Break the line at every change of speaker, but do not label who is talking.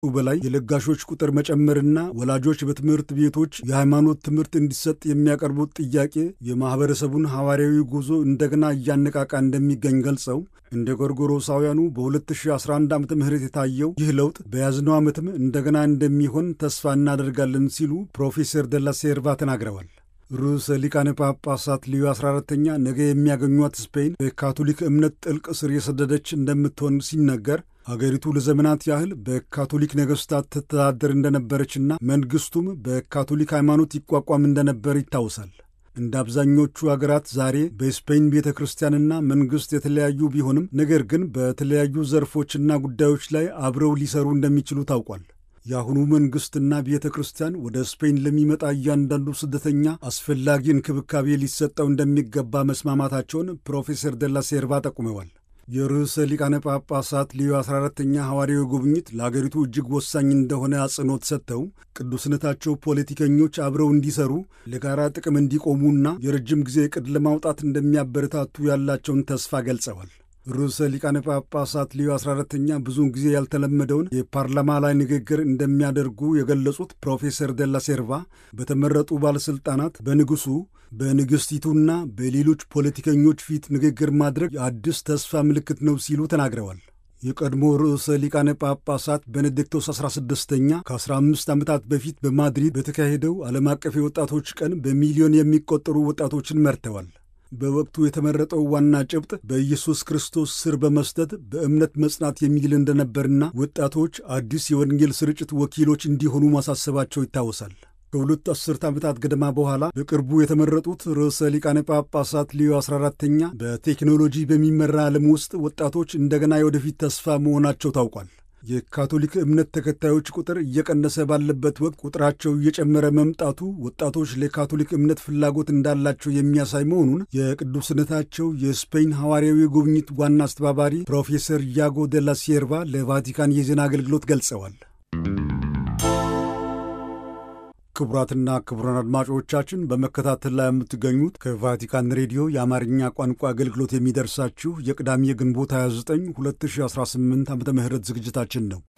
በላይ የለጋሾች ቁጥር መጨመርና ወላጆች በትምህርት ቤቶች የሃይማኖት ትምህርት እንዲሰጥ የሚያቀርቡት ጥያቄ የማኅበረሰቡን ሐዋርያዊ ጉዞ እንደገና እያነቃቃ እንደሚገኝ ገልጸው እንደ ጎርጎሮሳውያኑ በ2011 ዓ ም የታየው ይህ ለውጥ በያዝነው ዓመትም እንደገና እንደሚሆን ተስፋ እናደርጋለን ሲሉ ፕሮፌሰር ደላ ሴርቫ ተናግረዋል። ርዕሰ ሊቃነ ጳጳሳት ሊዮ 14ተኛ ነገ የሚያገኟት ስፔን በካቶሊክ እምነት ጥልቅ ስር የሰደደች እንደምትሆን ሲነገር አገሪቱ ለዘመናት ያህል በካቶሊክ ነገሥታት ትተዳደር እንደነበረችና መንግሥቱም በካቶሊክ ሃይማኖት ይቋቋም እንደነበር ይታወሳል። እንደ አብዛኞቹ አገራት ዛሬ በስፔን ቤተ ክርስቲያንና መንግሥት የተለያዩ ቢሆንም ነገር ግን በተለያዩ ዘርፎችና ጉዳዮች ላይ አብረው ሊሰሩ እንደሚችሉ ታውቋል። የአሁኑ መንግሥትና ቤተ ክርስቲያን ወደ ስፔን ለሚመጣ እያንዳንዱ ስደተኛ አስፈላጊ እንክብካቤ ሊሰጠው እንደሚገባ መስማማታቸውን ፕሮፌሰር ደላ ሴርቫ ጠቁመዋል። የርዕሰ ሊቃነ ጳጳሳት ሊዮ 14ተኛ ሐዋርያዊ ጉብኝት ለአገሪቱ እጅግ ወሳኝ እንደሆነ አጽንኦት ሰጥተው ቅዱስነታቸው ፖለቲከኞች አብረው እንዲሰሩ ለጋራ ጥቅም እንዲቆሙና የረጅም ጊዜ ዕቅድ ለማውጣት እንደሚያበረታቱ ያላቸውን ተስፋ ገልጸዋል። ርዕሰ ሊቃነ ጳጳሳት ሊዮ 14ተኛ ብዙውን ጊዜ ያልተለመደውን የፓርላማ ላይ ንግግር እንደሚያደርጉ የገለጹት ፕሮፌሰር ደላ ሴርቫ በተመረጡ ባለሥልጣናት፣ በንጉሡ፣ በንግሥቲቱና በሌሎች ፖለቲከኞች ፊት ንግግር ማድረግ የአዲስ ተስፋ ምልክት ነው ሲሉ ተናግረዋል። የቀድሞ ርዕሰ ሊቃነ ጳጳሳት ቤኔዲክቶስ 16ኛ ከ15 ዓመታት በፊት በማድሪድ በተካሄደው ዓለም አቀፍ የወጣቶች ቀን በሚሊዮን የሚቆጠሩ ወጣቶችን መርተዋል። በወቅቱ የተመረጠው ዋና ጭብጥ በኢየሱስ ክርስቶስ ስር በመስጠት በእምነት መጽናት የሚል እንደነበርና ወጣቶች አዲስ የወንጌል ስርጭት ወኪሎች እንዲሆኑ ማሳሰባቸው ይታወሳል። ከሁለት አስርት ዓመታት ገደማ በኋላ በቅርቡ የተመረጡት ርዕሰ ሊቃነ ጳጳሳት ሊዮ 14ተኛ በቴክኖሎጂ በሚመራ ዓለም ውስጥ ወጣቶች እንደገና የወደፊት ተስፋ መሆናቸው ታውቋል። የካቶሊክ እምነት ተከታዮች ቁጥር እየቀነሰ ባለበት ወቅት ቁጥራቸው እየጨመረ መምጣቱ ወጣቶች ለካቶሊክ እምነት ፍላጎት እንዳላቸው የሚያሳይ መሆኑን የቅዱስነታቸው የስፔን ሐዋርያዊ ጉብኝት ዋና አስተባባሪ ፕሮፌሰር ያጎ ደላ ሴርቫ ለቫቲካን የዜና አገልግሎት ገልጸዋል። ክቡራትና ክቡራን አድማጮቻችን በመከታተል ላይ የምትገኙት ከቫቲካን ሬዲዮ የአማርኛ ቋንቋ አገልግሎት የሚደርሳችሁ የቅዳሜ ግንቦት 29 2018 ዓ ም ዝግጅታችን ነው።